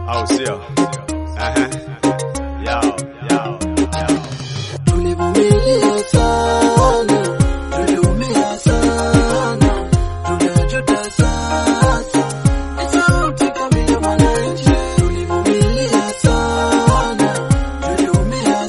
au sio? Aha. Yao, yao, yao. Tulivumilia sana, tuliumia sana, tunajuta sasa. Ni sauti kamili ya mwananchi. Tulivumilia sana, tuliumia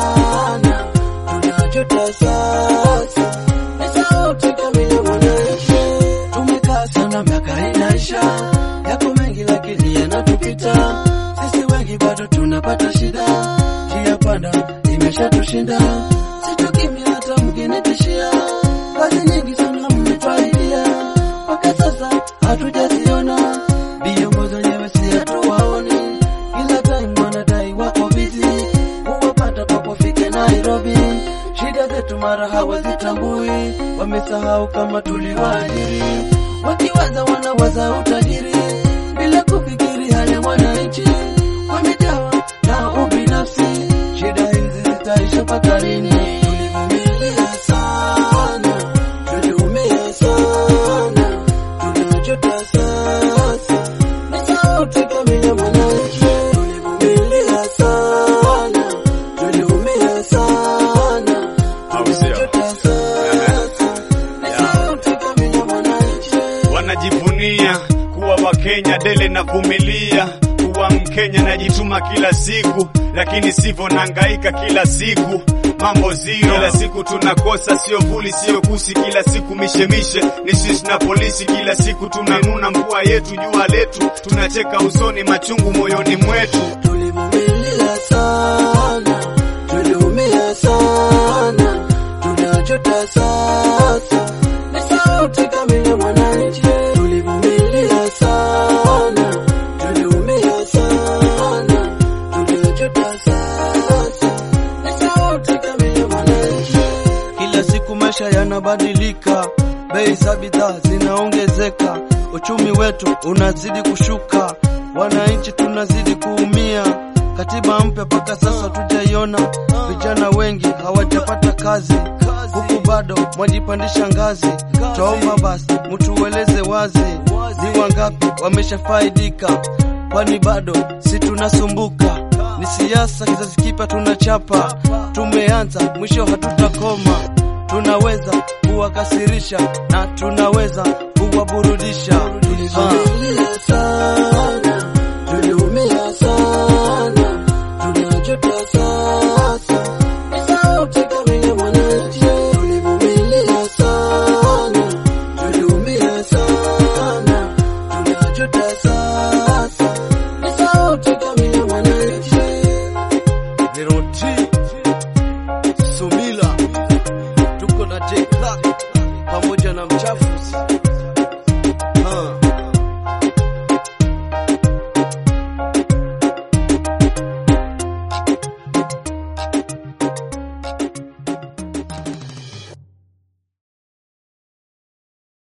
sana, tunajuta sasa. Ni sauti kamili ya mwananchi. Tumekaa sana miaka inaisha, yako mengi lakini yanatupita. Sisi wengi bado tunapata shida, njia panda imeshatushinda. Situkimya hata mkinitishia, kazi nyingi sana mmetwaidia, mpaka sasa hatujaziona. Viongozi wenyewe si hatuwaoni, kila time wanadai wako bizi, huwapata papofike Nairobi. Shida zetu mara hawazitambui, wamesahau kama tuliwaajiri, wakiwaza wanawaza utajiri bila kufikiri hali ya mwananchi. Wamejawa na ubinafsi, shida hizi zitaisha mpaka lini? Tulivumilia sana, tuliumia sana, tunajuta sasa. Ni sauti kamili ya mwananchi. Tulivumilia sana, tuliumia sana, Au sio? tunajuta sasa. Ni sauti kamili ya mwananchi. wanajivunia kuwa Wakenya dele na vumilia kuwa Mkenya najituma kila siku, lakini sivyo nahangaika kila siku mambo zero, kila siku tunakosa, sio vuli, sio kusi, kila siku mishemishe ni shish na polisi, kila siku tunanuna mvua yetu, jua letu, tunacheka usoni, machungu moyoni mwetu. Tulivumilia sana, tuliumia sana, tunajuta sasa. Ni sauti kamili ya mwananchi. Tulivumilia sana, tuliumia sana, tunajuta sasa. Ni sauti kamili ya mwananchi. Kila siku maisha yanabadilika, bei za bidhaa zinaongezeka, uchumi wetu unazidi kushuka, wananchi tunazidi kuumia. Katiba mpya mpaka sasa tujaiona, vijana wengi hawajapata kazi, huku bado mwajipandisha ngazi. Twaomba basi mtueleze wazi, ni wangapi wameshafaidika, kwani bado si tunasumbuka. Ni siasa kizazi kipya tunachapa, tumeanza mwisho hatutakoma. Tunaweza kuwakasirisha na tunaweza kuwaburudisha. Tulivumilia sana, tuliumia sana, tunajuta sasa. Ni sauti kamili ya mwananchi. Tulivumilia sana, tuliumia sana, tunajuta sasa. Ni sauti kamili ya mwananchi. Zero T Sumila